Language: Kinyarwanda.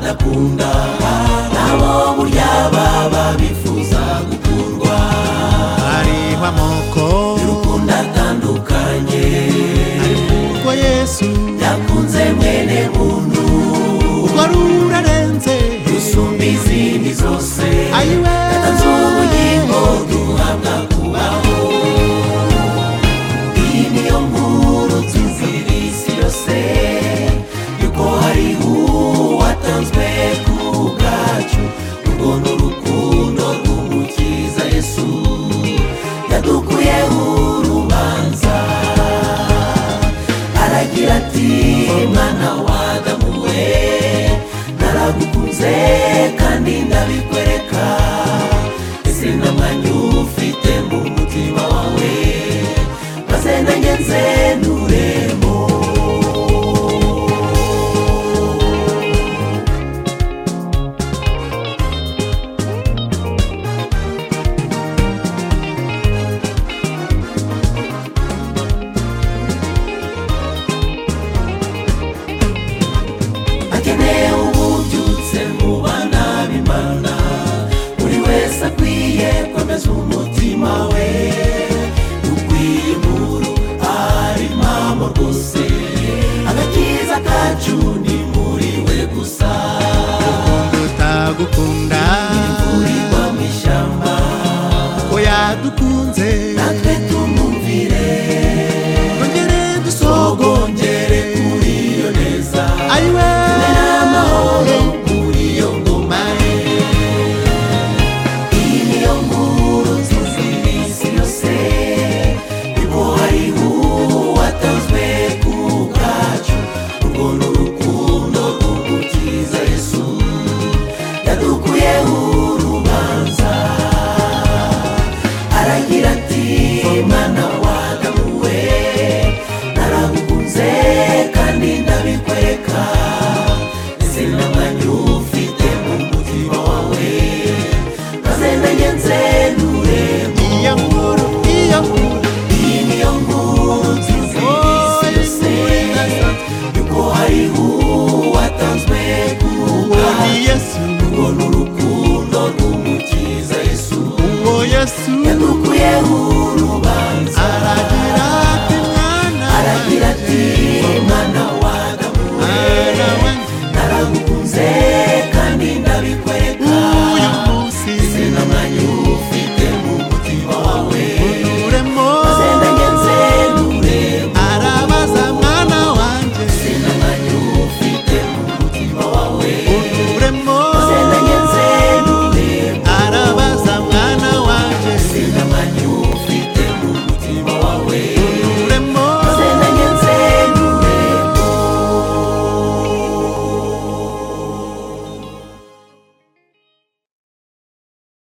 bakunda nabo burya baba bifuza gukurwa hariho amoko y'urukundo atandukanye urwo yesu yakunze mwene muntu urwo rurarenze rusumba izindi zose ayiwe yatanze ubugingo duhabwa kubaho iyi niyo nkuru tuzira isi yose yuko hari uwatanzwe ku bwacu urwo ni urukundo rw'umukiza yesu yadukuyeho urubanza aragira ati mwana w'adamu we naragukunze kandi ndabikwereka ese n'amanyu ufite mu mutima wawe maze nanjye nzenuremo akeneye ububyutse mu bana b'imana buri wese akwiye kwemeza umutima we ukwiye inkuru ari mama rwose agakiza kacu ni muri we gusa tutagukunda